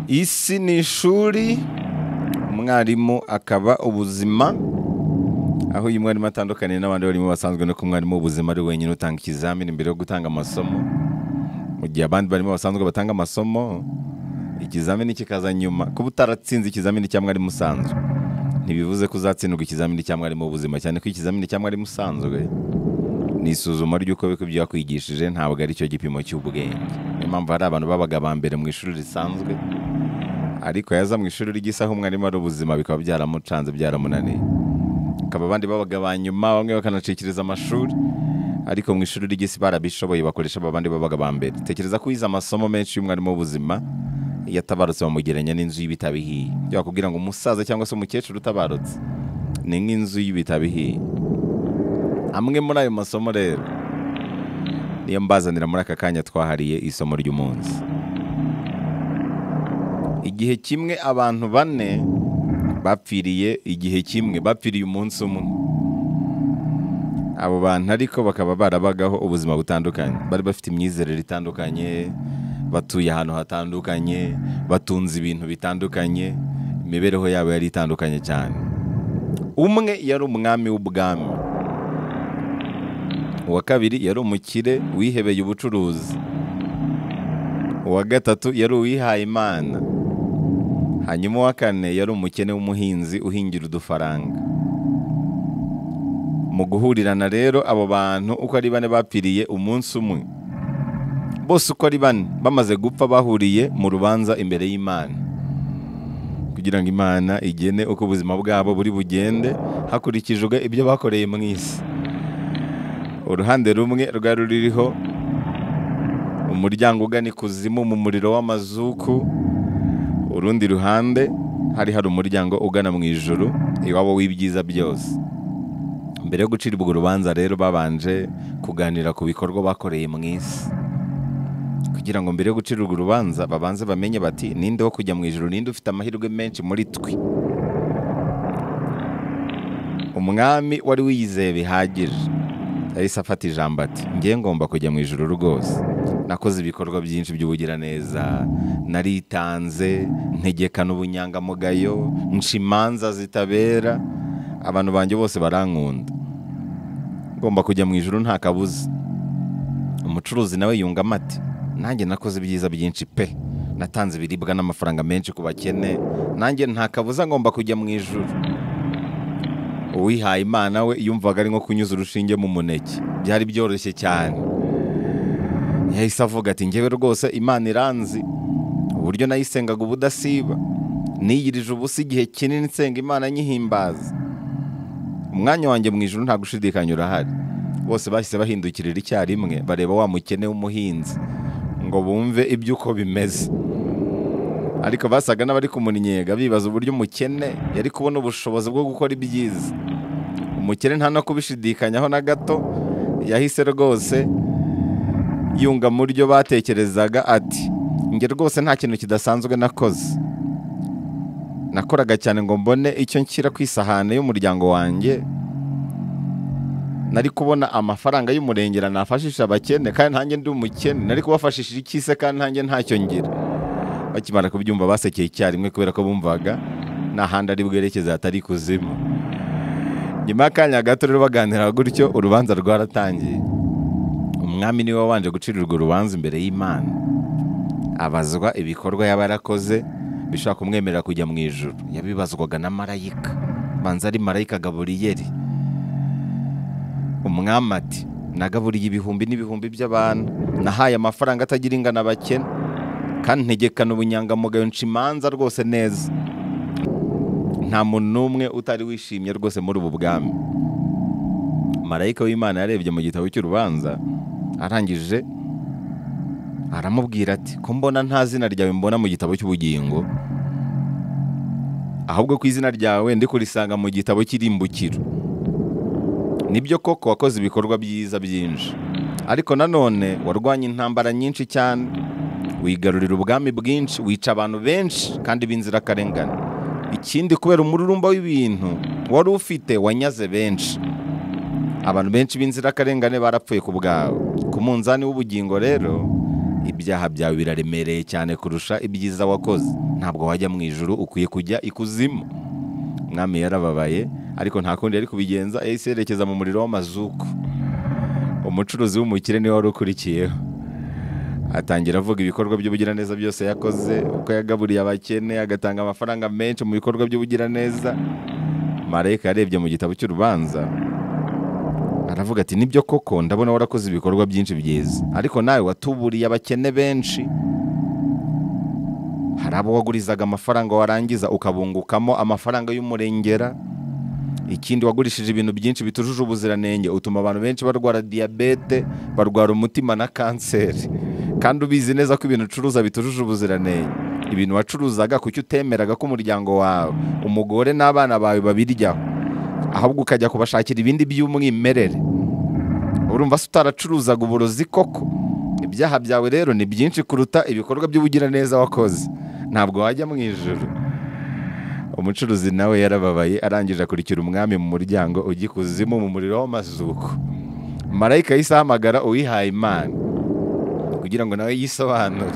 isi ni ishuri umwarimu akaba ubuzima aho uyu mwarimu atandukaniye n'abandi barimu basanzwe nuko umwarimu w'ubuzima ari wenyine utanga ikizamini mbere yo gutanga amasomo mu gihe abandi barimo basanzwe batanga amasomo ikizamini kikaza nyuma kuba utaratsinze ikizamini cya mwarimu usanzwe ntibivuze ko uzatsindwa ikizamini cya mwarimu w'ubuzima cyane ko ikizamini cya mwarimu usanzwe ni isuzuma ry'uko biko ibyo yakwigishije ntabwo ari cyo gipimo cy'ubwenge niyo mpamvu hari abantu babaga ba mbere mu ishuri risanzwe ariko yaza mu ishuri ry'isaha umwarimu ari ubuzima bikaba byaramucanze byaramunaniye akaba abandi babaga ba nyuma bamwe bakanacikiriza amashuri ariko mu ishuri ry'isi barabishoboye bakoresha abandi babaga ba mbere tekereza ko wize amasomo menshi y'umwarimu w'ubuzima yatabarutse bamugereranya n'inzu y'ibitabo ihiye ibyo bakubwira ngo umusaza cyangwa se umukecuru utabarutse ni nk'inzu y'ibitabo ihiye amwe muri ayo masomo rero niyo mbazanira muri aka kanya twahariye isomo ry'umunsi igihe kimwe abantu bane bapfiriye igihe kimwe bapfiriye umunsi umwe abo bantu ariko bakaba barabagaho ubuzima butandukanye bari bafite imyizerere itandukanye batuye ahantu hatandukanye batunze ibintu bitandukanye imibereho yabo yari itandukanye cyane umwe yari umwami w'ubwami uwa kabiri yari umukire wihebeye ubucuruzi uwa gatatu yari uwihaye imana hanyuma uwa kane yari umukene w'umuhinzi uhingira udufaranga mu guhurirana rero abo bantu uko ari bane bapfiriye umunsi umwe bose uko ari bane bamaze gupfa bahuriye mu rubanza imbere y'imana kugira ngo imana igene uko ubuzima bwabo buri bugende hakurikijwe ibyo bakoreye mu isi uruhande rumwe rwari ruriho umuryango ugana ikuzimu mu muriro w'amazuku urundi ruhande hari hari umuryango ugana mu ijuru iwabo w'ibyiza byose mbere yo gucirwa urubanza rero babanje kuganira ku bikorwa bakoreye mu isi kugira ngo mbere yo gucirwa urubanza babanze bamenye bati ninde wo kujya mu ijoro ninde ufite amahirwe menshi muri twe umwami wari wiyizeye bihagije yahise afata ijambo ati ngiye ngomba kujya mu ijoro rwose nakoze ibikorwa byinshi by'ubugiraneza naritanze ntegekana ubunyangamugayo nca imanza zitabera abantu banjye bose barankunda ngomba kujya mu ijoro nta kabuza umucuruzi nawe yungamo ati nanjye nakoze ibyiza byinshi pe natanze ibiribwa n'amafaranga menshi ku bakene nanjye nta kabuza ngomba kujya mu ijuru uwihaye imana we yumvaga ari nko kunyuza urushinge mu muneke byari byoroshye cyane yahise avuga ati ngewe rwose imana iranzi uburyo nayisengaga ubudasiba niyirije ubusa igihe kinini nsenga imana nyihimbaza umwanya wanjye mu ijuru nta gushidikanya urahari bose bahise bahindukirira icyarimwe bareba wa mukene w'umuhinzi ngo bumve iby'uko bimeze ariko basaga n'abari kumunyega bibaza uburyo umukene yari kubona ubushobozi bwo gukora ibyiza umukene nta no kubishidikanyaho na gato yahise rwose yunga mu byo batekerezaga ati njye rwose nta kintu kidasanzwe nakoze nakoraga cyane ngo mbone icyo nshyira ku isahani y'umuryango wanjye nari kubona amafaranga y'umurengera nafashisha abakene kandi nanjye ndi umukene nari kubafashishije icyise kandi nanjye ntacyo ngira bakimara kubyumva basekeye icyarimwe kubera ko bumvaga nta handi ari bwerekeze hatari ikuzimu nyuma y'akanya gato rero baganira gutyo urubanza rwaratangiye umwami niwe wabanje gucirirwa urubanza imbere y'imana abazwa ibikorwa yaba yarakoze bishobora kumwemerera kujya mu ijuru yabibazwaga na marayika banza ari marayika gaburiyeri umwami ati nagaburiye ibihumbi n'ibihumbi by'abantu nahaye amafaranga atagira ingano abakene kandi ntegekana ubunyangamugayo nca imanza rwose neza nta muntu n'umwe utari wishimye rwose muri ubu bwami marayika w'imana yarebye mu gitabo cy'urubanza arangije aramubwira ati ko mbona nta zina ryawe mbona mu gitabo cy'ubugingo ahubwo ku izina ryawe ndi kurisanga mu gitabo cy'irimbukiro nibyo koko wakoze ibikorwa byiza byinshi ariko nanone warwanya intambara nyinshi cyane wigarurira ubwami bwinshi wica abantu benshi kandi b'inzirakarengane ikindi kubera umururumba w'ibintu wari ufite wanyaze benshi abantu benshi b'inzirakarengane barapfuye ku bwawe ku munzani w'ubugingo rero ibyaha byawe biraremereye cyane kurusha ibyiza wakoze ntabwo wajya mu ijoro ukwiye kujya ikuzimu umwami yarababaye ariko nta kundi yari kubigenza yahise yerekeza mu muriro w'amazuku umucuruzi w'umukire niwe wari ukurikiyeho atangira avuga ibikorwa by'ubugiraneza byose yakoze uko yagaburiye abakene agatanga amafaranga menshi mu bikorwa by'ubugiraneza marayika yarebye mu gitabo cy'urubanza aravuga ati nibyo koko ndabona warakoze ibikorwa byinshi byiza ariko nawe watuburiye abakene benshi hari abo wagurizaga amafaranga warangiza ukabungukamo amafaranga y'umurengera ikindi wagurishije ibintu byinshi bitujuje ubuziranenge utuma abantu benshi barwara diyabete barwara umutima na kanseri kandi ubizi neza ko ibintu ucuruza bitujuje ubuziranenge ibintu wacuruzaga kuki utemeraga ko umuryango wawe umugore n'abana bawe babiryaho ahubwo ukajya kubashakira ibindi by'umwimerere urumva se utaracuruzaga uburozi koko ibyaha byawe rero ni byinshi kuruta ibikorwa by'ubugiraneza wakoze ntabwo wajya mu ijoro umucuruzi nawe yarababaye arangije akurikira umwami mu muryango ugikuzimu mu muriro w'amazuko marayika yahise ahamagara uwihaye imana kugira ngo nawe yisobanure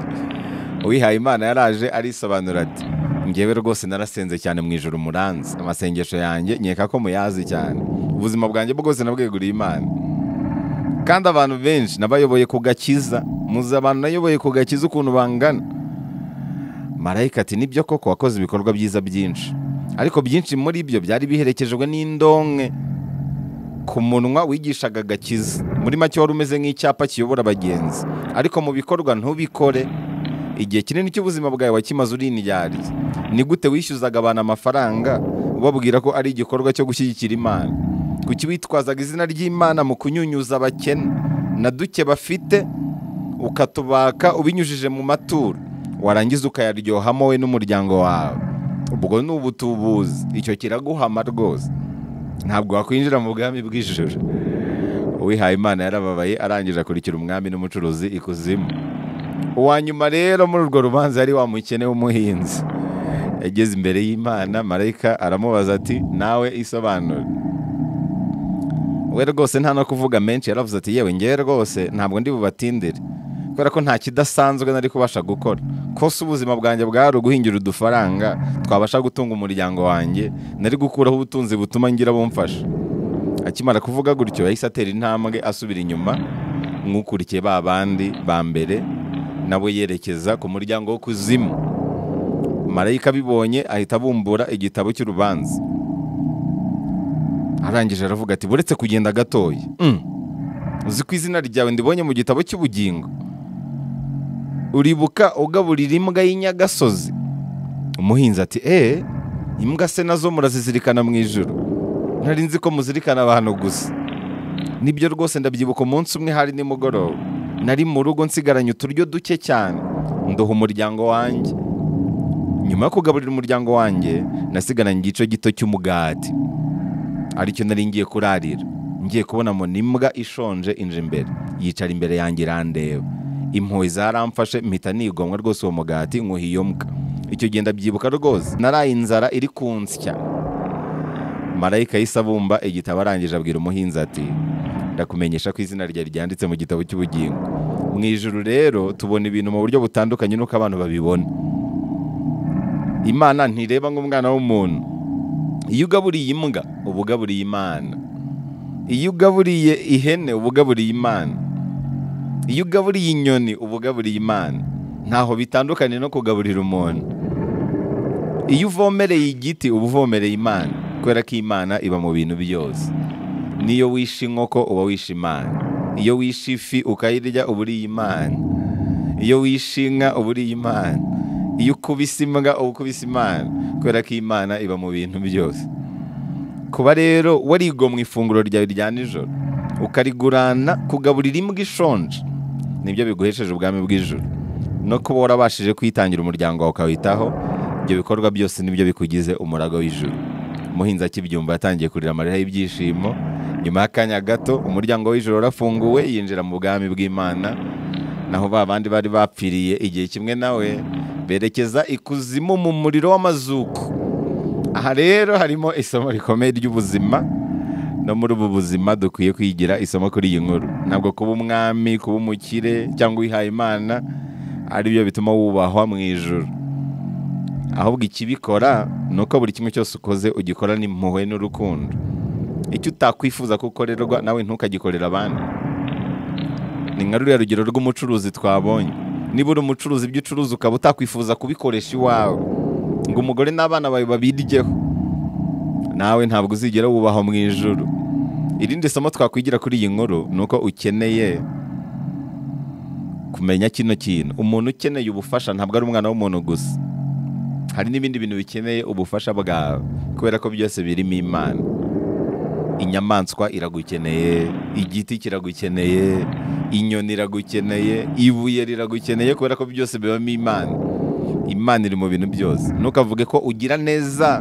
uwihaye imana yaraje arisobanura ati ngewe rwose narasenze cyane mu ijoro muranzi amasengesho yanjye nkeka ko muyazi cyane ubuzima bwanjye bwose nabweguriye imana kandi abantu benshi nabayoboye ku gakiza muzi abantu nayoboye ku gakiza ukuntu bangana marayika ati nibyo koko wakoze ibikorwa byiza byinshi ariko byinshi muri byo byari biherekejwe n'indonke ku munwa wigishaga agakiza muri make wari umeze nk'icyapa kiyobora abagenzi ariko mu bikorwa ntubikore igihe kinini cy'ubuzima bwawe wakimaze urinyariye ni gute wishyuzaga abantu amafaranga ubabwira ko ari igikorwa cyo gushyigikira imana kuki witwazaga izina ry'imana mu kunyunyuza abakene na duke bafite ukatubaka ubinyujije mu maturo warangiza ukayaryohamo we n'umuryango wawe ubwo ni ubutubuzi icyo kiraguhama rwose ntabwo wakwinjira mu bwami bw'ijoro uwihaye imana yarababaye arangije akurikira umwami n'umucuruzi ikuzimu uwa nyuma rero muri urwo rubanza yari wa mukene w'umuhinzi yageze imbere y'imana marayika aramubaza ati nawe isobanure we rwose nta no kuvuga menshi yaravuze ati yewe ngewe rwose ntabwo ndi bubatindire kubera ko nta kidasanzwe nari kubasha gukora kose ubuzima bwanjye bwari uguhingira udufaranga twabasha gutunga umuryango wanjye nari gukuraho ubutunzi butuma ngira bumfasha akimara kuvuga gutyo yahise atera intambwe asubira inyuma nk'ukurikiye ba bandi ba mbere nawe yerekeza ku muryango wo kuzimu marayika abibonye ahita abumbura igitabo cy'urubanza arangije aravuga ati buretse kugenda gatoya Mm. uzi ko izina ryawe ndibonye mu gitabo cy'ubugingo uribuka ugaburira imbwa y'inyagasozi umuhinzi ati eee imbwa se nazo murazizirikana mu ijoro nari nzi ko muzirikana abantu gusa nibyo rwose ndabyibuka umunsi umwe hari nimugoroba nari mu rugo nsigaranye uturyo duke cyane nduha umuryango wanjye nyuma yo kugaburira umuryango wanjye nasigaranye igice gito cy'umugati aricyo nari ngiye kurarira ngiye kubonamo n'imbwa ishonje inje imbere yicara imbere yanjye irandeba impuhwe zaramfashe mpita nigomwa rwose uwo mugati nkuha iyo mbwa icyo gihe ndabyibuka rwose naraye inzara iri kunsya marayika yahise abumba igitabo arangije abwira umuhinzi ati ndakumenyesha ko izina ryawe ryanditse mu gitabo cy'ubugingo mu ijuru rero tubona ibintu mu buryo butandukanye n'uko abantu babibona imana ntireba nk'umwana w'umuntu iyo ugaburiye imbwa uba ugaburiye imana iyo ugaburiye ihene uba ugaburiye imana iyo ugaburiye inyoni uba ugaburiye imana ntaho bitandukanye no kugaburira umuntu iyo uvomereye igiti uba uvomereye imana kubera ko imana iba mu bintu byose n'iyo wishe inkoko uba wishe imana iyo wishe ifi ukayirya uba uriye imana iyo wishe inka uba uriye imana iyo ukubise imbwa uba ukubise imana kubera ko imana iba mu bintu byose kuba rero warigomwa ifunguro ryawe rya nijoro ukarigurana kugaburira imbwa ishonje nibyo biguhesheje ubwami bw'ijoro no kuba warabashije kwitangira umuryango wawe ukawitaho ibyo bikorwa byose nibyo bikugize umurago w'ijoro umuhinzi akibyumva yatangiye kurira amarira y'ibyishimo nyuma y'akanya gato umuryango w'ijoro warafunguwe yinjira mu bwami bw'imana naho ba bandi bari bapfiriye igihe kimwe nawe berekeza ikuzimu mu muriro w'amazuku aha rero harimo isomo rikomeye ry'ubuzima no muri ubu buzima dukwiye kwigira isomo kuri iyi nkuru ntabwo kuba umwami kuba umukire cyangwa uwihaye imana ari byo bituma wubahwa mu ijoro ahubwo ikibikora ni uko buri kimwe cyose ukoze ugikora n'impuhwe n'urukundo icyo utakwifuza ko ukorerwa nawe ntukagikorera abandi ni nka ruriya rugero rw'umucuruzi twabonye niba uri umucuruzi ibyo ucuruza ukaba utakwifuza kubikoresha iwawe ngo umugore n'abana bawe babiryeho nawe ntabwo uzigera wubahwa mu ijoro irindi somo twakwigira kuri iyi nkuru ni uko ukeneye kumenya kino kintu umuntu ukeneye ubufasha ntabwo ari umwana w'umuntu gusa hari n'ibindi bintu bikeneye ubufasha bwawe kubera ko byose birimo imana inyamaswa iragukeneye igiti kiragukeneye inyoni iragukeneye ibuye riragukeneye kubera ko byose bibamo imana imana iri mu bintu byose ntukavuge ko ugira neza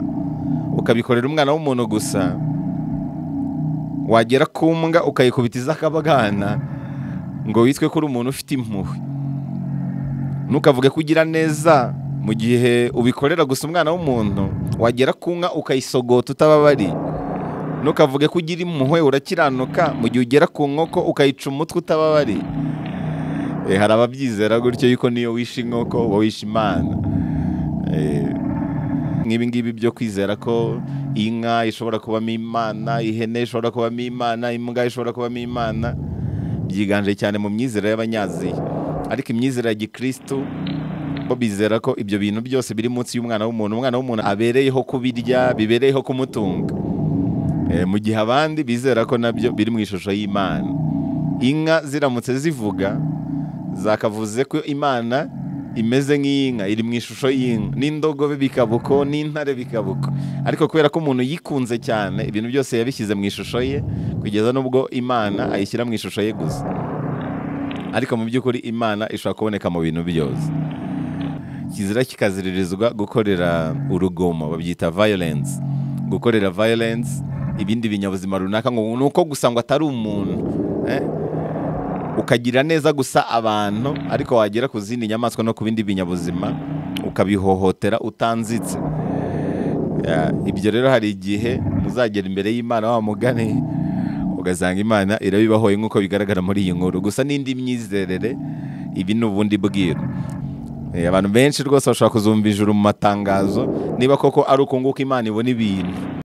ukabikorera umwana w'umuntu gusa wagera ku mbwa ukayikubitiza akabagana ngo witwe ko uri umuntu ufite impuhwe ntukavuge ko ugira neza mu gihe ubikorera gusa umwana w'umuntu wagera ku nka ukayisogota utababariye ntukavuge ko ugira impuhwe urakiranuka mu gihe ugera ku nkoko ukayica umutwe utababariye Eh, hari ababyizera gutyo yuko niyo wishe inkoko uba wishe imana Eh, nk'ibi ngibi byo kwizera ko inka ishobora kubamo imana ihene ishobora kubamo imana imbwa ishobora kubamo imana byiganje cyane mu myizerere y'abanyaziya ariko imyizerere ya gikristu bo bizera ko ibyo bintu byose biri munsi y'umwana w'umuntu umwana w'umuntu abereyeho kubirya bibereyeho kumutunga Eh, mu gihe abandi bizera ko nabyo biri mu ishusho y'imana inka ziramutse zivuga zakavuze ko imana imeze nk'iy'inka iri mu ishusho y'inka n'indogobe bikaba uko n'intare bikaba uko ariko kubera ko umuntu yikunze cyane ibintu byose yabishyize mu ishusho ye kugeza n'ubwo imana ayishyira mu ishusho ye gusa ariko mu by'ukuri imana ishobora kuboneka mu bintu byose kizira kikaziririzwa gukorera urugomo babyita violence gukorera violence ibindi binyabuzima runaka ngo ni uko gusa ngo atari umuntu eh? ukagira neza gusa abantu ariko wagera ku zindi nyamaswa no ku bindi binyabuzima ukabihohotera utanzitse Ya, ibyo rero hari igihe muzagera imbere y'imana wa mugani ugasanga imana irabibahoye nk'uko bigaragara muri iyi nkuru gusa n'indi myizerere ibi ni ubundi bwiru Eh, abantu benshi rwose bashobora kuzumva ijuru mu matangazo niba koko ari ukunguka imana ibona ibintu